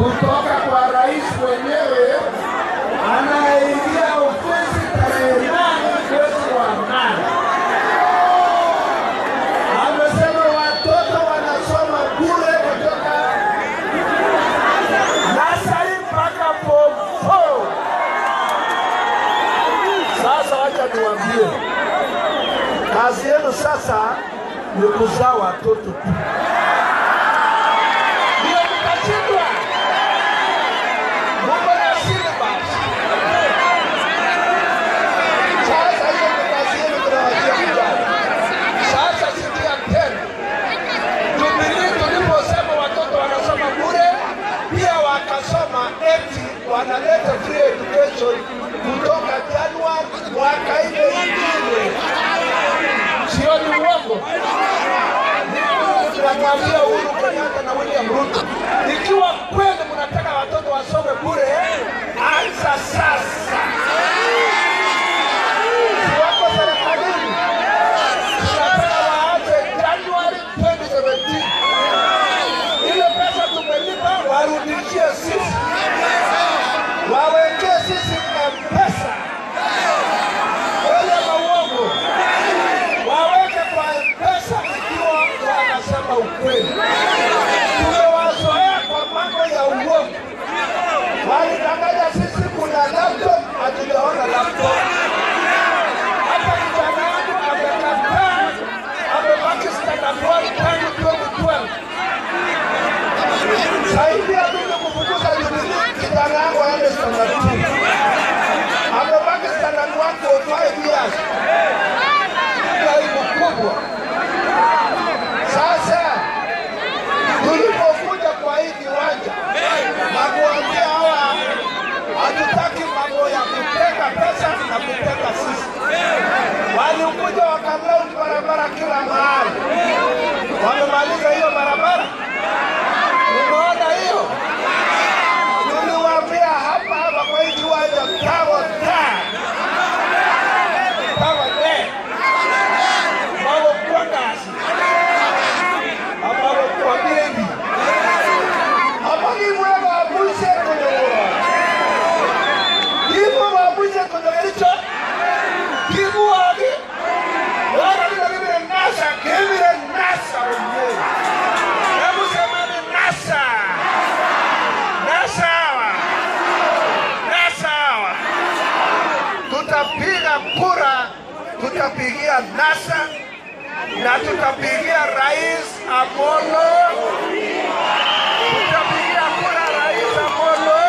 kutoka kwa rais mwenyewe anayeingia ofisi tarehe nane mwezi wa nane. Amesema watoto wanasoma bure kutoka nasari mpaka form four. Sasa wacha niwaambie, kazi yenu sasa ni kuzaa watoto tu, ndio mtashindwa. Mungu na syllabus. Sasa hiyo ni kazi yenu, tunawachia vijana. Sasa sikia tena, Jubilee tuliposema watoto wanasoma bure, pia wakasoma eti wanaleta free education kutoka Januari mwaka ile ingine, sio ni uongo? Tunamwambia Uhuru Kenyatta na William Ruto, ikiwa kweli mnataka watoto wasome bure, anza sasa. Si wako serikalini, tunataka waanze Januari 2017. Ile pesa tumelipa warudishie sisi, wawekee sisi M-Pesa. Wale mauongo waweke kwa M-Pesa ikiwa wanasema ukweli. Tumewazoea kwa mambo ya uongo. Walidanganya sisi kuna laptop, hatujaona laptop. Hata kijana wangu amekataa, amebaki standard one tangu 2012. Saidia mimi kupunguza Jubilee, kijana wangu aende standard two. Amebaki standard one for five years. Ni aibu kubwa. Sasa tulipokuja kwa hii kiwanja na kuambia hawa hatutaki mambo ya kuteka pesa na kuteka sisi, walikuja wakalauni barabara kila mahali, wamemaliza hiyo barabara. Umeona hiyo? Tuliwaambia hapa hapa kwa hii kiwanja tawa taa tawa de magokuwa ngasi amagokuwa mengi amagimwe babuse kunyogora gimwe babuse kunyogericho gimuwagi warabira gibire nasa gibire nasa wenyewe hebu semeni nasa nasa hawa nasa hawa tutapiga kura tutapigia nasa na tutapigia rais Amolo, tutapigia kura rais Amolo.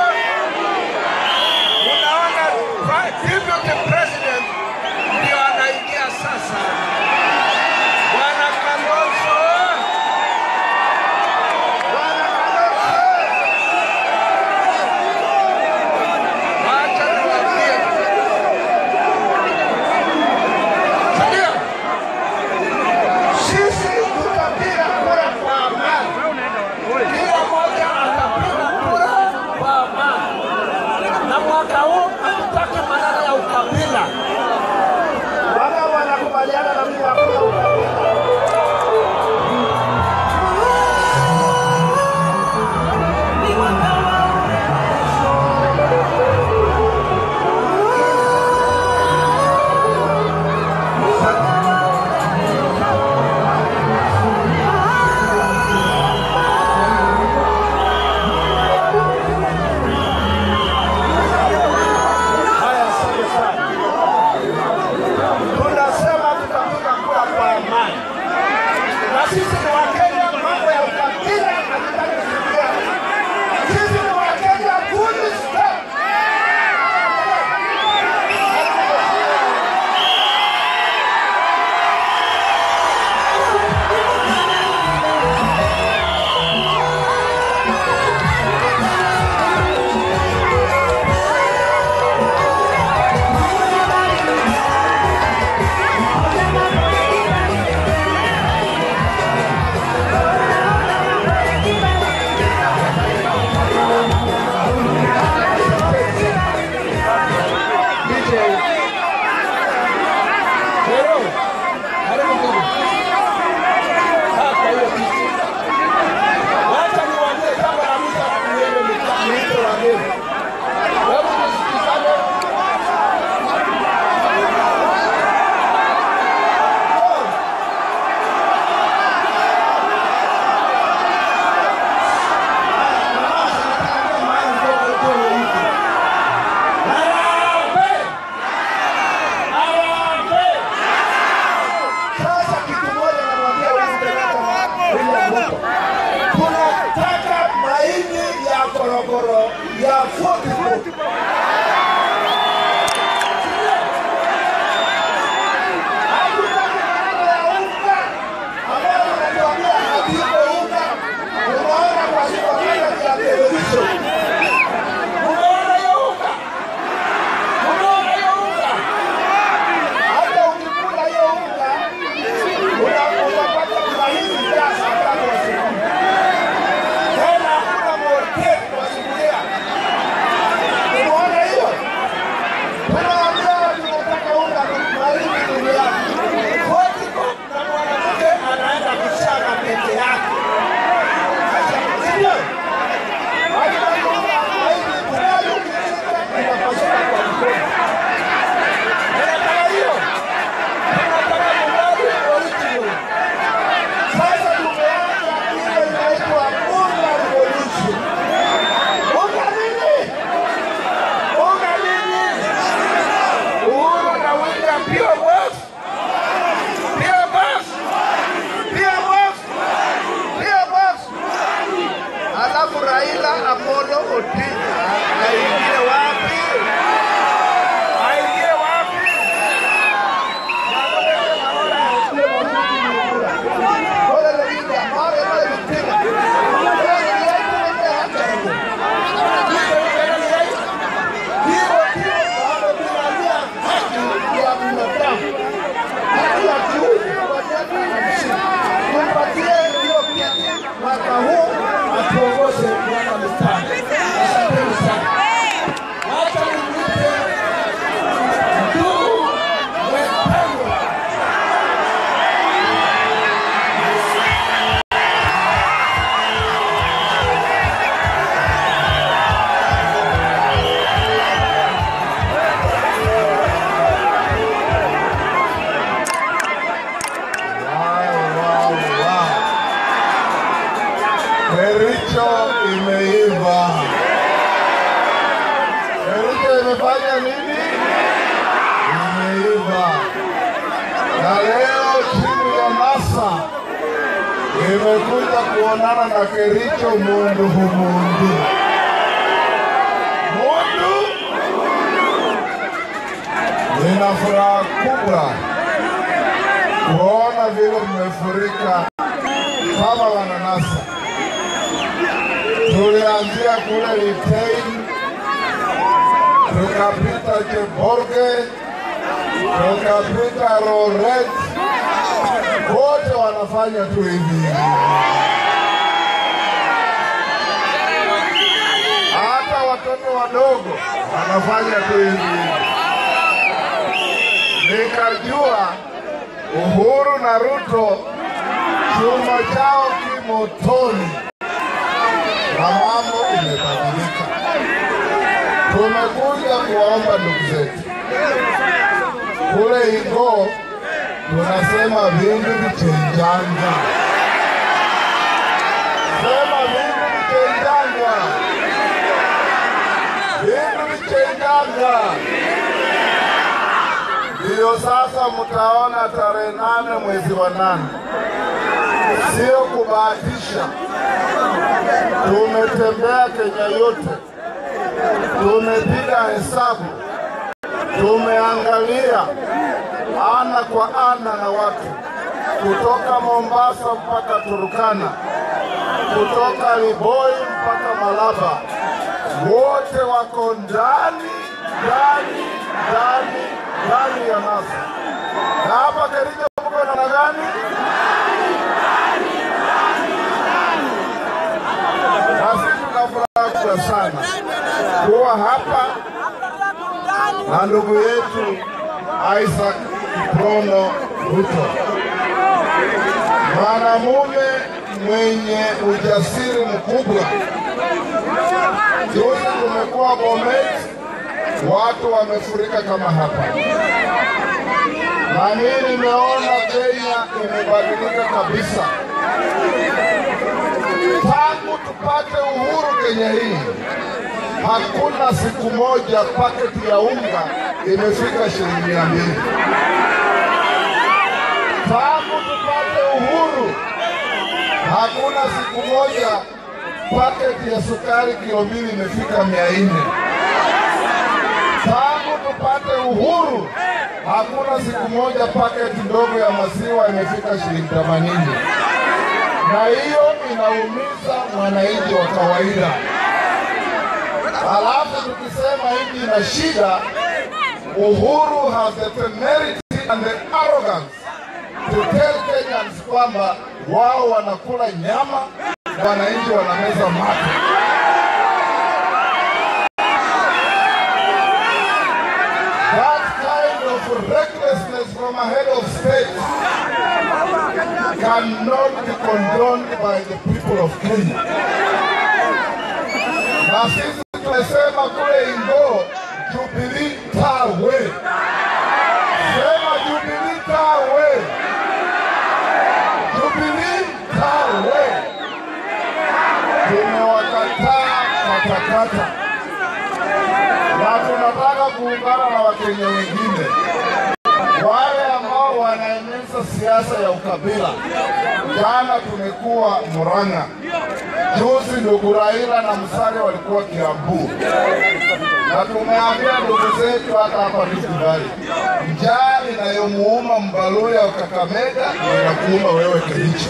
Unaona pa- deputy president ndio anaingia sasa, bwana Kalonzo, bwana Kalonzo, wacha niwaambie, Sikia? sisi tutapiga kura kwa amani. tulikuja kuonana na Kericho mundu humundu mundu. Nina furaha kubwa kuona vile mmefurika kama wananasa. Tulianzia kule Litein, tukapita Cheborge, tukapita Roret, wote wanafanya tu hivi hivi. Hata watoto wadogo wanafanya tu hivi hivi. Nikajua Uhuru na Ruto chuma chao kimotoni na mambo imebadilika. Tumekuja kuwaomba ndugu zetu kule Ingo, tunasema vingi vichenjanga, sema vingi vichenjanga, vingi vichenjanga. Ndiyo sasa mtaona tarehe nane mwezi wa nane, sio kubahatisha. Tumetembea Kenya yote, tumepiga hesabu, tumeangalia ana kwa ana na watu kutoka Mombasa mpaka Turukana, kutoka Liboi mpaka Malaba, wote wako ndani ndani ndani ndani ya NASA. Na hapa Kericho mko namna gani? Na sisi tuna furaha kubwa sana kuwa hapa na ndugu yetu Isaac Kiprono Ruto, mwanamume mwenye ujasiri mkubwa. Juzi tumekuwa Bomet, watu wamefurika kama hapa, na mimi nimeona Kenya imebadilika kabisa tangu tupate uhuru Kenya hii. Hakuna siku moja paketi ya unga imefika shilingi mia mbili. Tangu tupate uhuru, hakuna siku moja paketi ya sukari kilo mbili imefika mia nne. Tangu tupate uhuru, hakuna siku moja paketi ndogo ya maziwa imefika shilingi themanini, na hiyo inaumiza mwananchi wa kawaida. Alafu tukisema nchi ina shida, Uhuru has the temerity and the arrogance to tell Kenyans kwamba wao wanakula nyama na wananchi wanameza mate. That kind of recklessness from a head of state cannot be condoned by the people of Kenya. Na sisi tumesema kule Ingo, Jubilee tawe. Sema Jubilee tawe. Jubilee tawe. Tumewakataa katakata na tunataka kuungana na Wakenya wengine wale ambao wanaeneza siasa ya ukabila. Jana tumekuwa Murang'a, juzi ndugu Raila na Musalia walikuwa Kiambu, na tumeambia ndugu zetu hata hapa Rift Valley, njaa inayomuuma Mbaluya wa Kakamega ndio inakuuma wewe Kericho.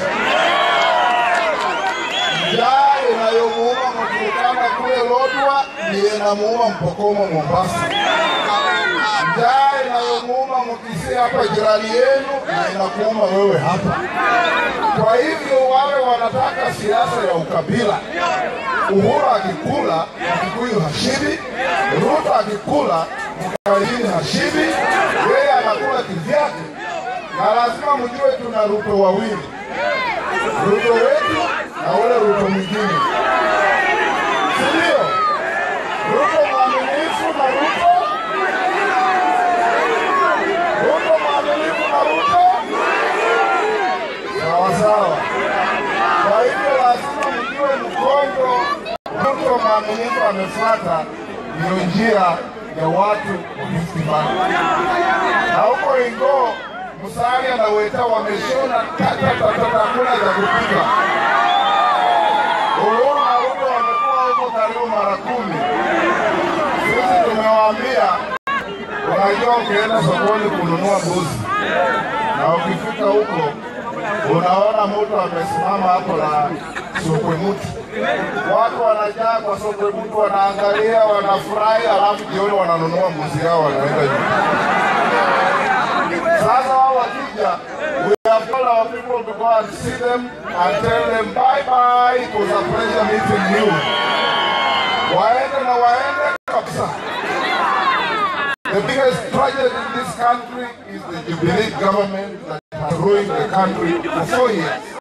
Njaa inayomuuma Mturukana kule Lodwar ndiyo inamuuma Mpokomo Mombasa. Njaa inayomuuma Mkisii hapa jirani yenu na inakuuma wewe hapa. Kwa hivyo wale wanataka siasa ya ukabila. Uhuru akikula Mkikuyu hashibi, Ruto akikula Mkalenjin hashibi, yeye anakula kivyake, na lazima mjue tuna Ruto wawili, Ruto wetu na ule Ruto mwingine, si ndio? Ruto mwaminifu na Ruto Ruto mwaminifu na Ruto sawa sawa. Kwa hivyo lazima mjue mkondo Ruto mwaminifu amefuata ndio njia ya watu wa Rift Valley. Na huko Ingo Musalia na Weta wameshona tatatatata, hakuna za kupika. Uhuru na Ruto wamekuwa huko karibu mara kumi. Sisi tumewaambia, unajua, ukienda sokoni kununua mbuzi na ukifika huko unaona mtu amesimama hapo na sokwe mtu, watu wanajaa kwa sokwe mtu, wanaangalia, wanafurahi, alafu jioni wananunua mbuzi yao wanaenda nyumbani. Sasa wao wakija, we have told our people to go and see them and tell them bye bye, it was a pleasure meeting you. Waende na waende kabisa. The biggest tragedy in this country is the Jubilee government that has ruined the country for four years.